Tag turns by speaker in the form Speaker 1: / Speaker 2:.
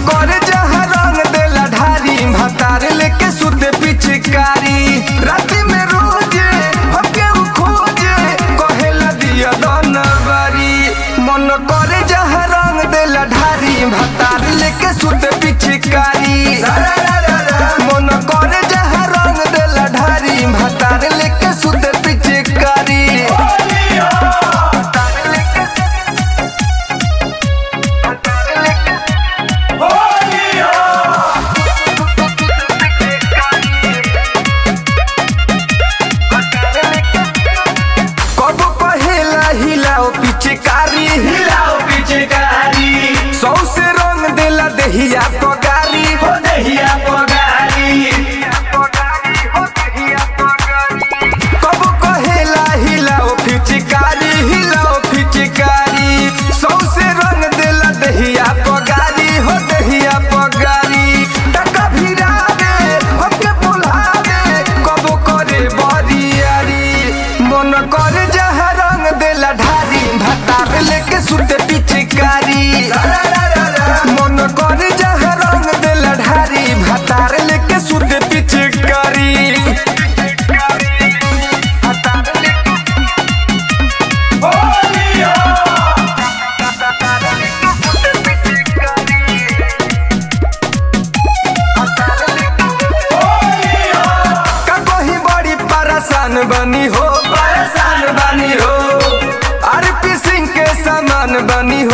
Speaker 1: करे जहाँ रंग देला ढारी भतार लेके सुते पिचकारी राति में रोजे हमके उ खोजे कहेला दिया दनवारी मन करे जहाँ रंग देला ढारी भतार लेके सुते पिचकारी मन करे जहाँ रंग देला ढारी भतार लेके सुते पिचकारी कब कहेला हिलाओ पिचकारी
Speaker 2: हिलाओ पिचकारी
Speaker 1: सौसे रंग देला देहिया पगारी
Speaker 2: हो दहिया पगारी
Speaker 1: कब कहेला हिलाओ पिचकारी हिलाओ पिचकारी सौसे रंग देला देहिया पगारी हो देहिया पगारी टका भिरावे हमके बुलावे कब करे बरियारी मन करे जहाँ रंग देला ढारी भतार लेके सुते पिचकारी मन करे जहाँ रंग देला ढारी भतार लेके सुते पिचकारी का कहीं बड़ी परेशान बनी हो
Speaker 2: परेशान बनी हो
Speaker 1: आरपी सिंह के समान बनी